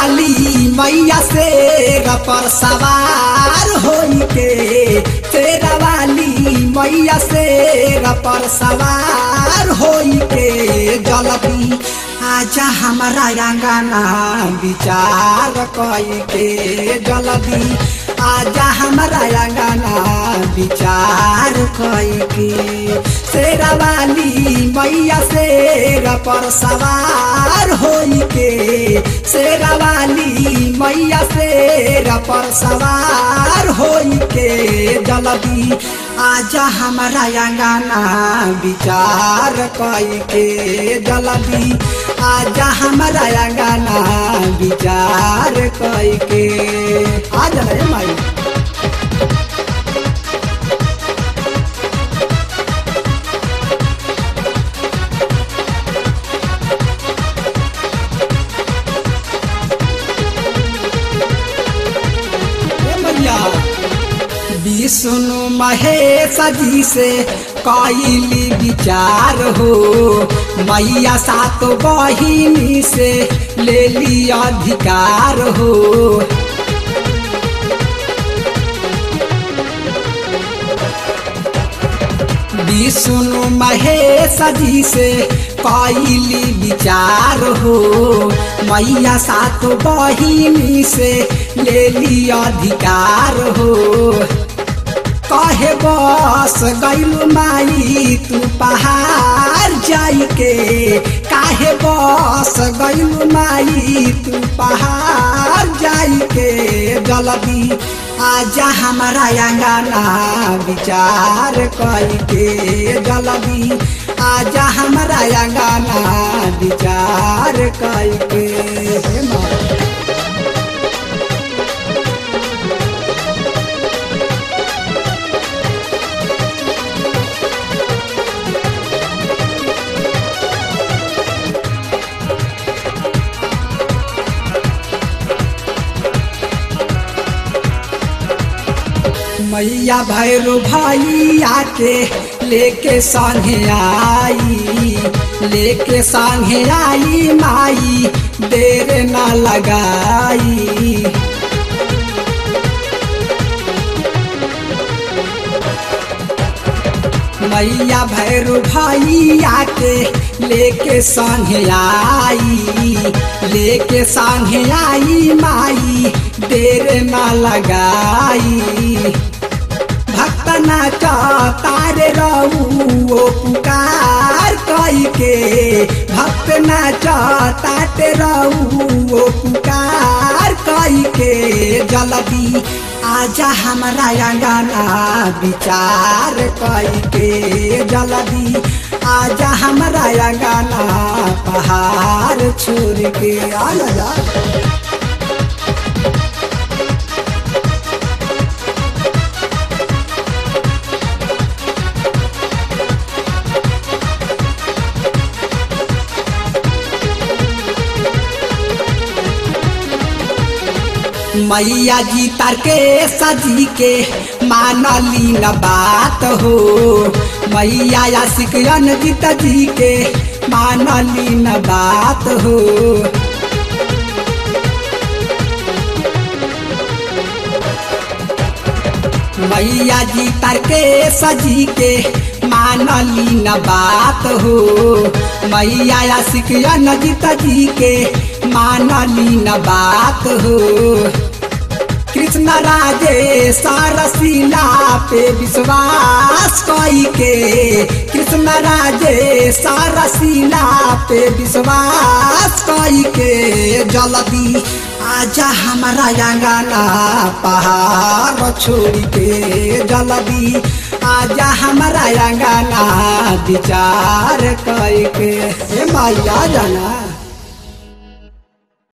वाली मैया से पर सवार होई के तेरा वाली मैया से पर सवार होई के जलदी आजा हमारा अंगना विचार कई के जलदी आजा हमारा अंगना विचार कई के शेरा वाली मैया शेर पर सवार होई के शेरा वाली मैया शेर पर सवार होई के जलदी आजा हमारा अंगना विचार कई के जलदी आजा हमारा अंगना विचार कई के आजा रे माई विष्णु महेश जी से कैली विचार हो मैया सात बहिनी से ले ली अधिकार हो विष्णु महेश जी से कैली विचार हो मैया सात बहिनी से ले ली अधिकार हो कहे बस गैलू माई तू पहाड़ जाई के काहे बस गैलू माई तू पहाड़ जाई के जल्दी आजा हमारा अंगना विचार कई के जल्दी आजा हमारा अंगना विचार कई के माँ मैया भैरू भैया के लेके संगे आई लेके संगे आई माई देर न लगाई मैया भैरू भैया के लेके संगे आई लेके संगे आई माई देर न लगाई भक्त नाच तारे रहू ओ पुकार कई के भक्त नाच ताते रहू ओ पुकार कई के जल्दी आजा हमारा अंगना विचार कई के जल्दी आजा हमारा अंगना पहाड़ छोड़ के आजा मैया जी तार के सजी के मानली न बात हो मैया आशिक अनजित जी के मानली न बात हो मैया जी तार के सजी के मानली न बात हो मैया आशिक अनजित जी के मानली न बात हो कृष्ण राजे सारसीला पे विश्वास कई के कृष्ण राजे सारसीला पे विश्वास कई के जल्दी आजा हमारा अंगना पहाड़ छोड़ के जल्दी आजा हमारा अंगना विचार कई के माया जाना